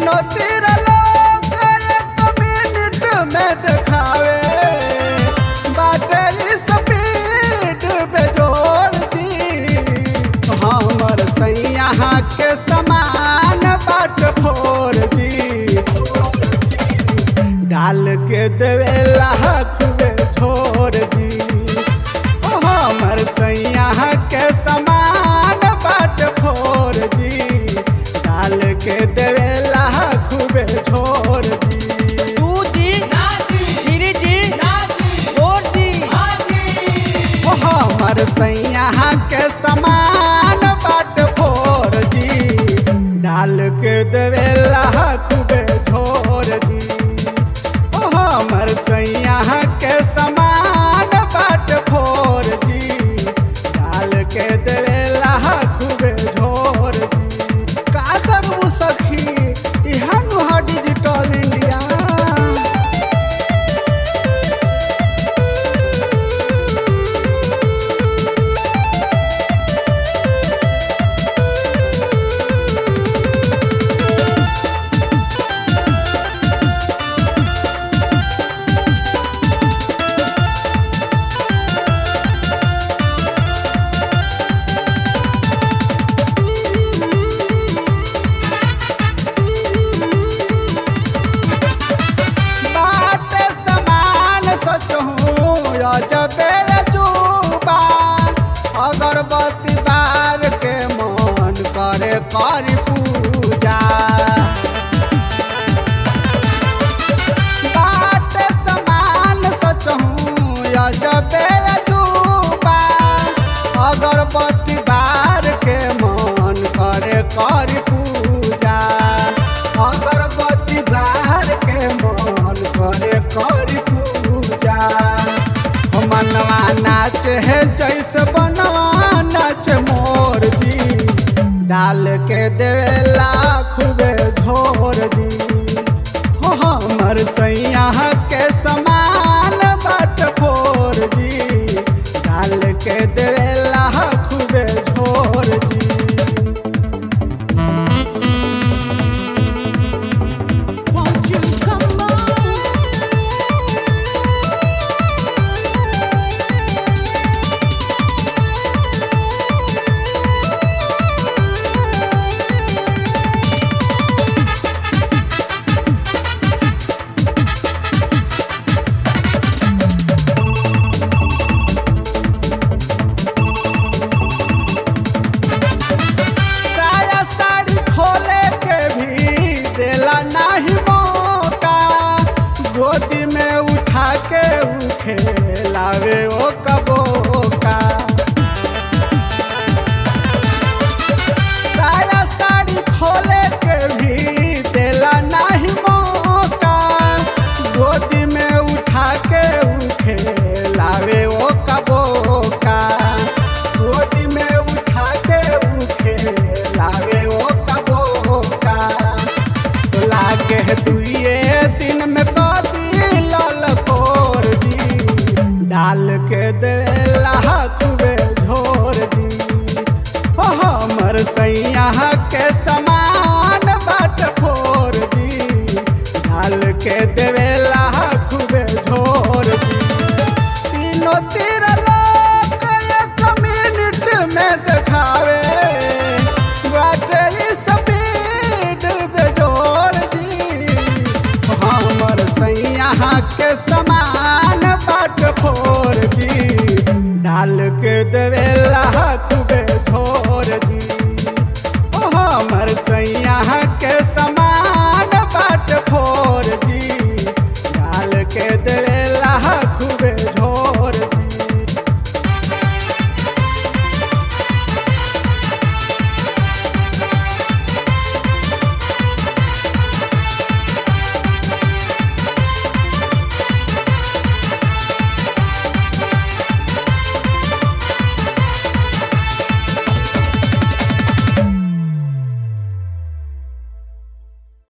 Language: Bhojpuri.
तीनों तीर लोग एक मिनट में दिखावे बाटे स्पीड पे जोड़ दी हमर सैया के समान बाट फोर जी डाल के देवे लाख छोड़ दी ओ हमर सैया के समान बाट फोर जी डाल के देवे लाख छोड़ दी टू जी थ्री जी फोर जी ओ हमर सैया के समान बाट फोर जी डाल के देवे लाख छोड़ दी ओ हमर सैया के समान बाट फोर जी डाल के देवे लाख छोड़ दी का करू सखी इहा नुहा डिजिटल इंडिया बात समान सचहूँ अजबे जुबा अगरबत्ती बार के मन करे करी पूजा बात समान सचहूँ अजबे जुबा अगरबत्ती बार के मन करे करी पूजा अगरबत्ती बार के मन करे करी पूजा हो मनवा नाच है जैसे बनवा नाच मोर जी डाल के देवे लाख बे झोर जी हो हमर सैया के समान बाट फोर जी डाल के देवे लाख बे झोर जी Won't you come on? साया साड़ी खोले के भी देला नाही मौका गोदी में उठा के उठे लावे ओ कबोका साया साड़ी खोले के भी देला नाही मौका गोदी में उठा के उठे लावे ओ कबोका गोदी में उठा के उठे लावे ओ कबोका लागे दुए दिन में कदी लाल कोर जी डाल के दे लाख बे झोर जी हो हमर सैया के समान बाट फोर जी डाल के देवे लाख बे झोर जी तीनों तीर लोग एक मिनट में दिखावे बाटे स्पीड पे जोड़ दी हमर सैया के समान बाट फोर जी डाल के देवे